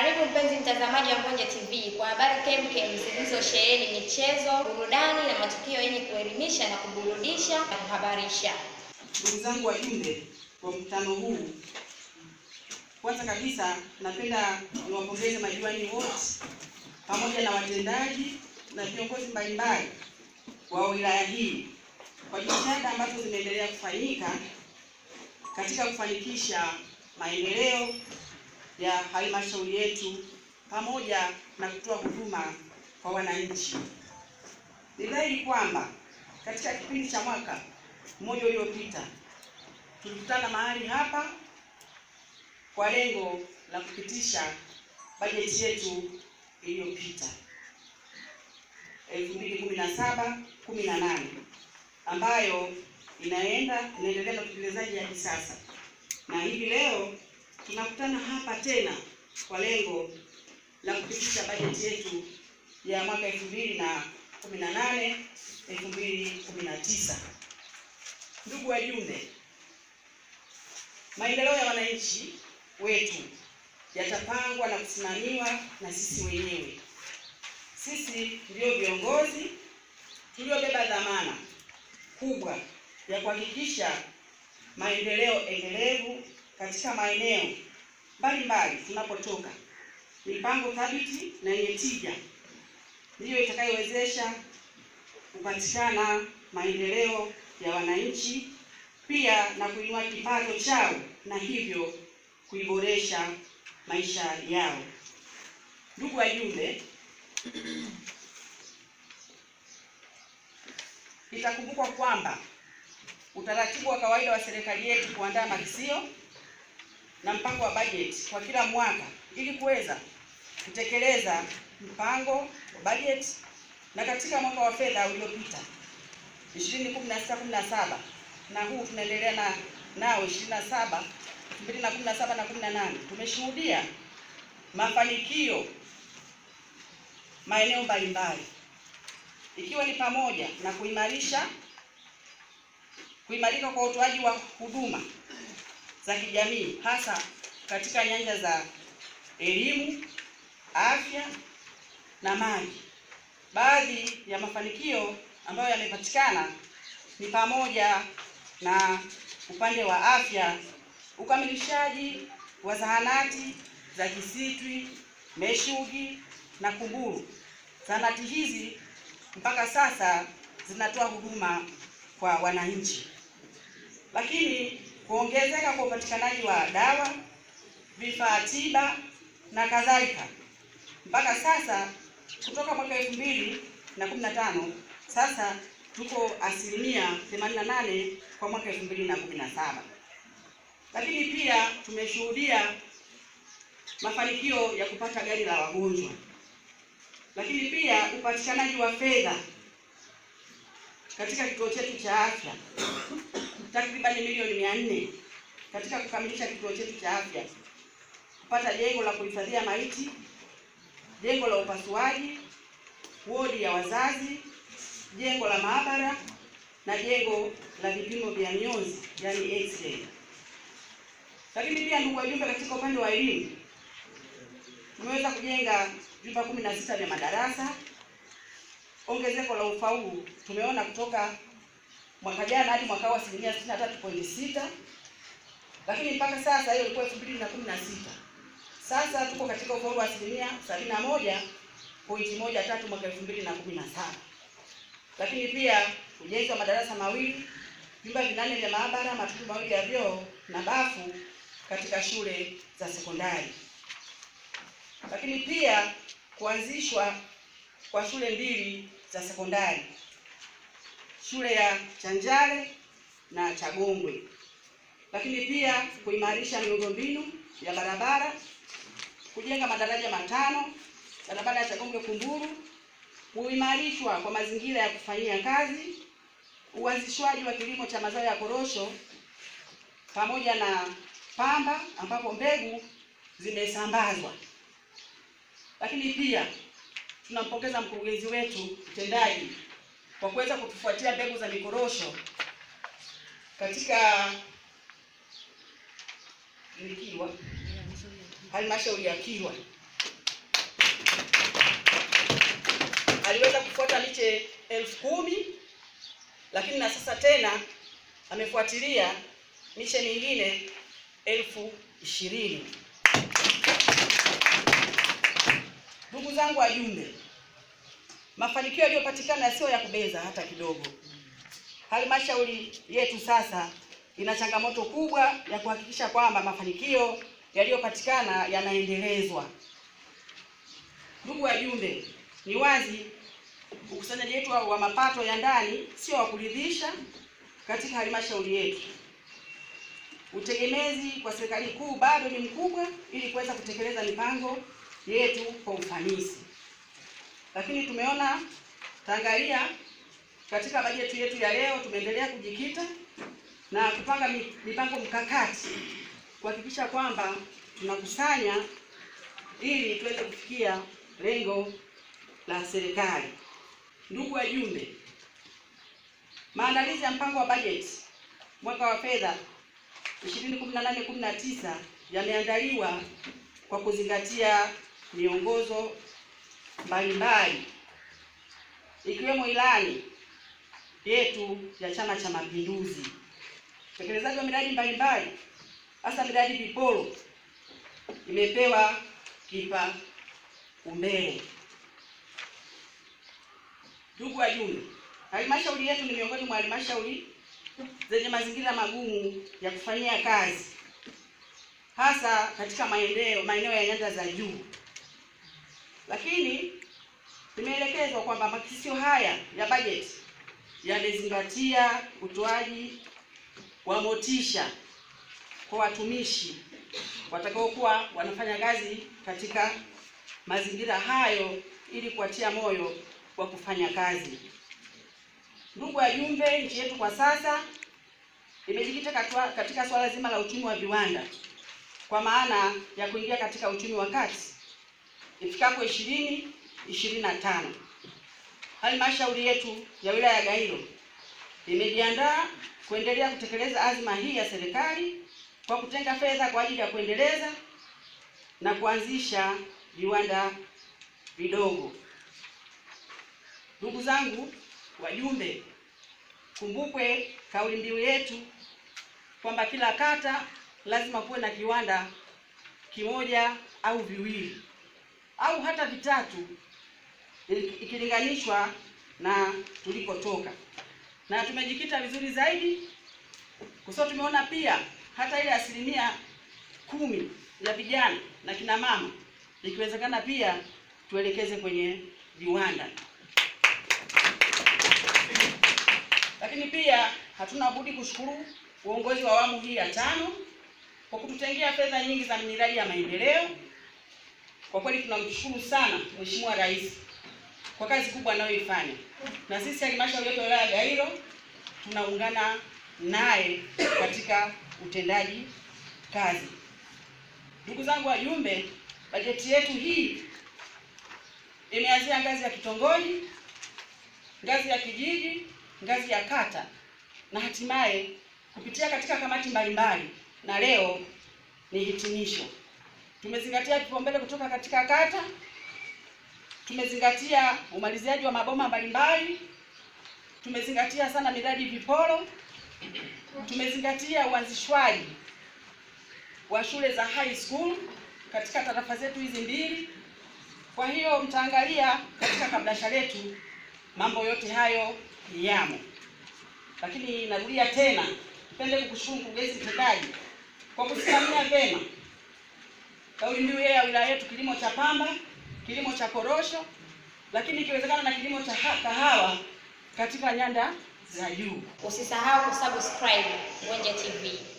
Karibu mpenzi mtazamaji wa Mbonye TV kwa habari kemkem zilizosheheni michezo, burudani na matukio yenye kuelimisha na kuburudisha na kuhabarisha. Ndugu zangu wajumbe wa mkutano huu, kwanza kabisa napenda niwapongeze madiwani wote pamoja na watendaji na viongozi mbalimbali wa wilaya hii kwa jitihada ambazo zimeendelea kufanyika katika kufanikisha maendeleo ya halmashauri yetu pamoja na kutoa huduma kwa wananchi. Ni dhahiri kwamba katika kipindi cha mwaka mmoja uliopita tulikutana mahali hapa kwa lengo la kupitisha bajeti yetu iliyopita 2017 18 ambayo inaenda inaendelea na utekelezaji hadi sasa, na hivi leo tunakutana hapa tena kwa lengo la kupitisha bajeti yetu ya mwaka 2018 2019. Ndugu wajumbe, maendeleo ya wananchi wetu yatapangwa na kusimamiwa na sisi wenyewe. Sisi ndio viongozi tuliobeba dhamana kubwa ya kuhakikisha maendeleo endelevu katika maeneo mbalimbali tunapotoka. Mipango thabiti na yenye tija ndiyo itakayowezesha kupatikana maendeleo ya wananchi, pia na kuinua kipato chao na hivyo kuiboresha maisha yao. Ndugu wajumbe, itakumbukwa kwamba utaratibu wa kawaida wa serikali yetu kuandaa makisio na mpango wa bajeti kwa kila mwaka ili kuweza kutekeleza mpango wa bajeti na katika mwaka wa fedha uliopita 2016 17 na huu tunaendelea na nao 27 2017 na 18 tumeshuhudia mafanikio maeneo mbalimbali ikiwa ni pamoja na kuimarisha kuimarika kwa utoaji wa huduma za kijamii hasa katika nyanja za elimu, afya na maji. Baadhi ya mafanikio ambayo yamepatikana ni pamoja na upande wa afya, ukamilishaji wa zahanati za Kisitwi, Meshugi na Kumburu. Zahanati hizi mpaka sasa zinatoa huduma kwa wananchi, lakini kuongezeka kwa upatikanaji wa dawa, vifaa tiba na kadhalika. Mpaka sasa kutoka mwaka elfu mbili na kumi na tano sasa tuko asilimia 88 kwa mwaka elfu mbili na kumi na saba. Lakini pia tumeshuhudia mafanikio ya kupata gari la wagonjwa, lakini pia upatikanaji wa fedha katika kituo chetu cha afya takribani milioni mia nne katika kukamilisha kituo chetu cha afya, kupata jengo la kuhifadhia maiti, jengo la upasuaji, wodi ya wazazi, jengo la maabara na jengo la vipimo vya mionzi, yani x-ray. Lakini pia ndugu wajumbe, katika upande wa elimu tumeweza kujenga vyumba kumi na sita vya madarasa. Ongezeko la ufaulu tumeona kutoka mwaka jana hadi mwaka huu asilimia sitini na tatu pointi sita lakini mpaka sasa hiyo ilikuwa elfu mbili na kumi na sita sasa tuko katika ufaulu wa asilimia sabini na moja pointi moja tatu mwaka elfu mbili na kumi na saba lakini pia ujenzi wa madarasa mawili vyumba vinane vya maabara matundu mawili ya vyoo na bafu katika shule za sekondari lakini pia kuanzishwa kwa shule mbili za sekondari shule ya Chanjale na Chagongwe, lakini pia kuimarisha miundombinu ya barabara, kujenga madaraja matano barabara ya Chagongwe Kumburu, kuimarishwa kwa mazingira ya kufanyia kazi, uanzishwaji wa kilimo cha mazao ya korosho pamoja na pamba ambapo mbegu zimesambazwa. Lakini pia tunampongeza mkurugenzi wetu mtendaji kwa kuweza kutufuatia mbegu za mikorosho katika Kilwa halmashauri ya Kilwa aliweza kufuata miche elfu kumi lakini na sasa tena amefuatilia miche mingine elfu ishirini. Ndugu zangu wajumbe, mafanikio yaliyopatikana sio ya kubeza hata kidogo. Halmashauri yetu sasa ina changamoto kubwa ya kuhakikisha kwamba mafanikio yaliyopatikana yanaendelezwa. Ndugu wajumbe, ni wazi ukusanyaji wetu wa mapato ya ndani sio wa kuridhisha katika halmashauri yetu. Utegemezi kwa serikali kuu bado ni mkubwa ili kuweza kutekeleza mipango yetu kwa ufanisi, lakini tumeona tangalia katika bajeti yetu ya leo tumeendelea kujikita na kupanga mipango mkakati kuhakikisha kwamba tunakusanya ili tuweze kufikia lengo la serikali. Ndugu wajumbe, maandalizi ya mpango wa bajeti mwaka wa fedha 2018/19 yameandaliwa kwa kuzingatia miongozo mbalimbali ikiwemo ilani yetu ya Chama cha Mapinduzi, utekelezaji wa miradi mbalimbali, hasa miradi viporo imepewa kipaumbele. Ndugu wajumbe, halmashauri yetu ni miongoni mwa halmashauri zenye mazingira magumu ya kufanyia kazi, hasa katika maeneo maeneo ya nyanda za juu, lakini tumeelekezwa kwamba makisio haya ya bajeti yamezingatia utoaji wa motisha kwa watumishi watakaokuwa wanafanya kazi katika mazingira hayo ili kuwatia moyo wa kufanya kazi. Ndugu wajumbe, nchi yetu kwa sasa imejikita katika suala zima la uchumi wa viwanda kwa maana ya kuingia katika uchumi wa kati ifikapo ishirini ishirini na tano. Halmashauri yetu ya wilaya ya Gairo imejiandaa kuendelea kutekeleza azma hii ya serikali kwa kutenga fedha kwa ajili ya kuendeleza na kuanzisha viwanda vidogo. Ndugu zangu wajumbe, kumbukwe kauli mbiu yetu kwamba kila kata lazima kuwe na kiwanda kimoja au viwili au hata vitatu ikilinganishwa na tulikotoka, na tumejikita vizuri zaidi kwa sababu tumeona pia hata ile asilimia kumi ya vijana na kina mama ikiwezekana pia tuelekeze kwenye viwanda. Lakini pia hatuna budi kushukuru uongozi wa awamu hii ya tano kwa kututengea fedha nyingi za miradi ya maendeleo. Kwa kweli tunamshukuru sana Mheshimiwa Rais kwa kazi kubwa anayoifanya, na sisi halmashauri yetu ya wilaya ya Gairo tunaungana naye katika utendaji kazi. Ndugu zangu wajumbe, bajeti yetu hii imeanzia ngazi ya kitongoji, ngazi ya kijiji, ngazi ya kata na hatimaye kupitia katika kamati mbalimbali, na leo ni hitimisho. Tumezingatia vipaumbele kutoka katika kata, tumezingatia umaliziaji wa maboma mbalimbali, tumezingatia sana miradi viporo, tumezingatia uanzishwaji wa shule za high school katika tarafa zetu hizi mbili. Kwa hiyo mtaangalia katika kabrasha letu mambo yote hayo yamo, lakini narudia tena, nipende kukushukuru mkurugenzi mtendaji kwa kusimamia vyema kauli mbiu ya wilaya yetu, kilimo cha pamba, kilimo cha korosho, lakini ikiwezekana na kilimo cha kahawa katika nyanda za juu. Usisahau kusubscribe Gonja TV.